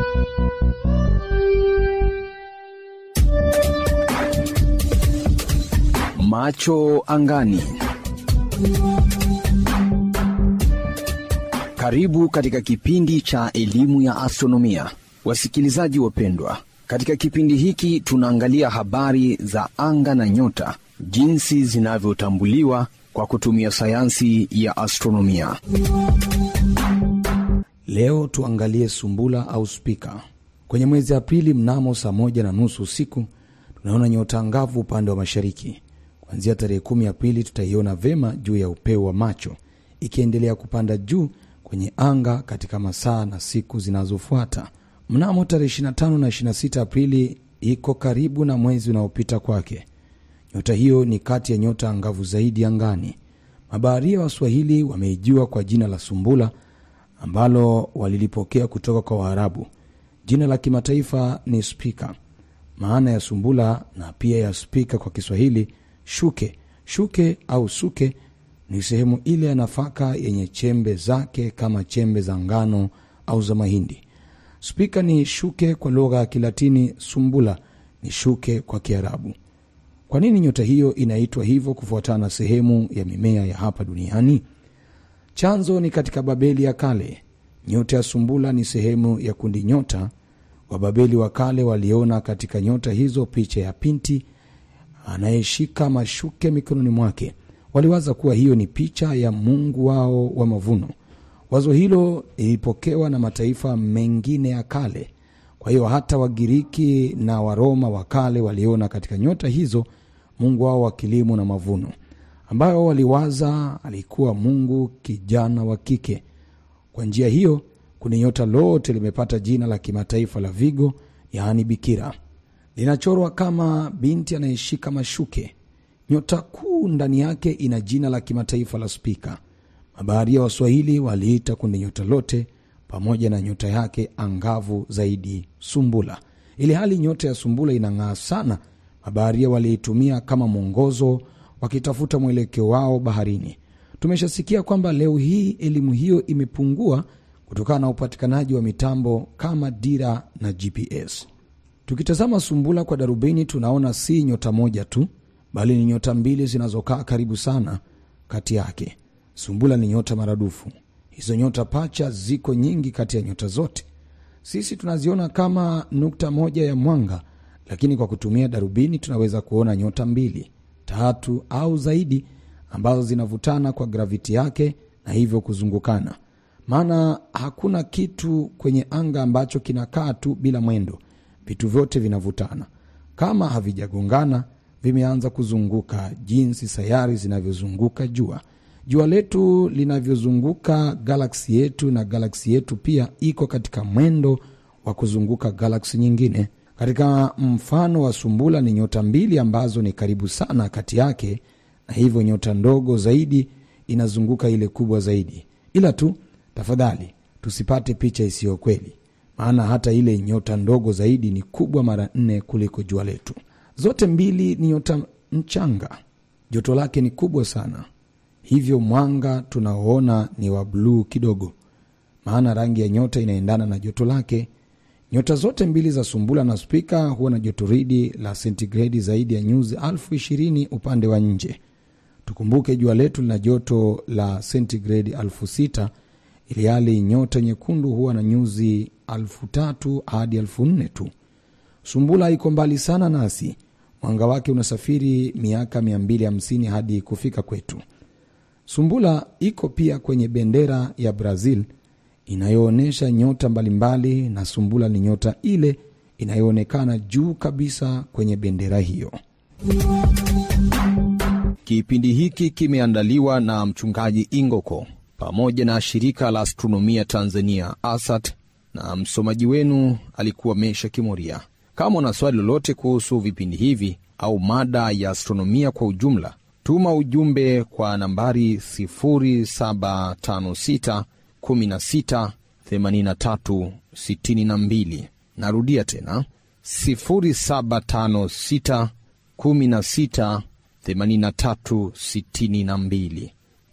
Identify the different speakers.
Speaker 1: Macho angani. Karibu katika kipindi cha elimu ya astronomia, wasikilizaji wapendwa. Katika kipindi hiki tunaangalia habari za anga na nyota, jinsi zinavyotambuliwa kwa kutumia sayansi ya astronomia.
Speaker 2: Leo tuangalie sumbula au spika. Kwenye mwezi Aprili mnamo saa moja na nusu usiku tunaona nyota angavu upande wa mashariki. Kuanzia tarehe kumi Aprili tutaiona vema juu ya upeo wa macho, ikiendelea kupanda juu kwenye anga katika masaa na siku zinazofuata. Mnamo tarehe 25 na 26 Aprili iko karibu na mwezi unaopita kwake. Nyota hiyo ni kati ya nyota angavu zaidi angani. Mabaharia wa Swahili wameijua kwa jina la sumbula ambalo walilipokea kutoka kwa Waarabu. Jina la kimataifa ni spika. Maana ya sumbula na pia ya spika kwa Kiswahili shuke. Shuke au suke ni sehemu ile ya nafaka yenye chembe zake kama chembe za ngano au za mahindi. Spika ni shuke kwa lugha ya Kilatini, sumbula ni shuke kwa Kiarabu. Kwa nini nyota hiyo inaitwa hivyo kufuatana na sehemu ya mimea ya hapa duniani? Chanzo ni katika Babeli ya kale. Nyota ya sumbula ni sehemu ya kundi nyota. Wababeli wa kale waliona katika nyota hizo picha ya pinti anayeshika mashuke mikononi mwake. Waliwaza kuwa hiyo ni picha ya mungu wao wa mavuno. Wazo hilo lilipokewa na mataifa mengine ya kale. Kwa hiyo hata Wagiriki na Waroma wa kale waliona katika nyota hizo mungu wao wa kilimo na mavuno, ambayo waliwaza alikuwa mungu kijana wa kike. Kwa njia hiyo, kundi nyota lote limepata jina la kimataifa la Vigo, yaani bikira. Linachorwa kama binti anayeshika mashuke. Nyota kuu ndani yake ina jina la kimataifa la spika. Mabaharia wa Swahili waliita kundi nyota lote pamoja na nyota yake angavu zaidi sumbula. Ili hali nyota ya sumbula inang'aa sana, mabaharia waliitumia kama mwongozo wakitafuta mwelekeo wao baharini. Tumeshasikia kwamba leo hii elimu hiyo imepungua kutokana na upatikanaji wa mitambo kama dira na GPS. Tukitazama sumbula kwa darubini, tunaona si nyota moja tu, bali ni nyota mbili zinazokaa karibu sana kati yake. Sumbula ni nyota maradufu. Hizo nyota pacha ziko nyingi kati ya nyota zote. Sisi tunaziona kama nukta moja ya mwanga, lakini kwa kutumia darubini tunaweza kuona nyota mbili, tatu au zaidi ambazo zinavutana kwa graviti yake na hivyo kuzungukana. Maana hakuna kitu kwenye anga ambacho kinakaa tu bila mwendo. Vitu vyote vinavutana. Kama havijagongana, vimeanza kuzunguka, jinsi sayari zinavyozunguka jua jua letu linavyozunguka galaksi yetu, na galaksi yetu pia iko katika mwendo wa kuzunguka galaksi nyingine. Katika mfano wa sumbula ni nyota mbili ambazo ni karibu sana kati yake, na hivyo nyota ndogo zaidi inazunguka ile kubwa zaidi. Ila tu tafadhali tusipate picha isiyo kweli, maana hata ile nyota ndogo zaidi ni kubwa mara nne kuliko jua letu. Zote mbili ni nyota mchanga, joto lake ni kubwa sana hivyo mwanga tunaoona ni wa bluu kidogo, maana rangi ya nyota inaendana na joto lake. Nyota zote mbili za sumbula na spika huwa na jotoridi la sentigredi zaidi ya nyuzi elfu ishirini upande wa nje. Tukumbuke jua letu lina joto la sentigredi elfu sita ili hali nyota nyekundu huwa na nyuzi elfu tatu hadi elfu nne tu. Sumbula iko mbali sana nasi, mwanga wake unasafiri miaka 250 hadi kufika kwetu. Sumbula iko pia kwenye bendera ya Brazil inayoonyesha nyota mbalimbali, na sumbula ni nyota ile inayoonekana juu kabisa kwenye bendera hiyo.
Speaker 1: Kipindi hiki kimeandaliwa na mchungaji Ingoko pamoja na shirika la astronomia Tanzania ASAT, na msomaji wenu alikuwa Mesha Kimoria. Kama una swali lolote kuhusu vipindi hivi au mada ya astronomia kwa ujumla tuma ujumbe kwa nambari 0756 16 83 62. Narudia tena 0756 16 83 62.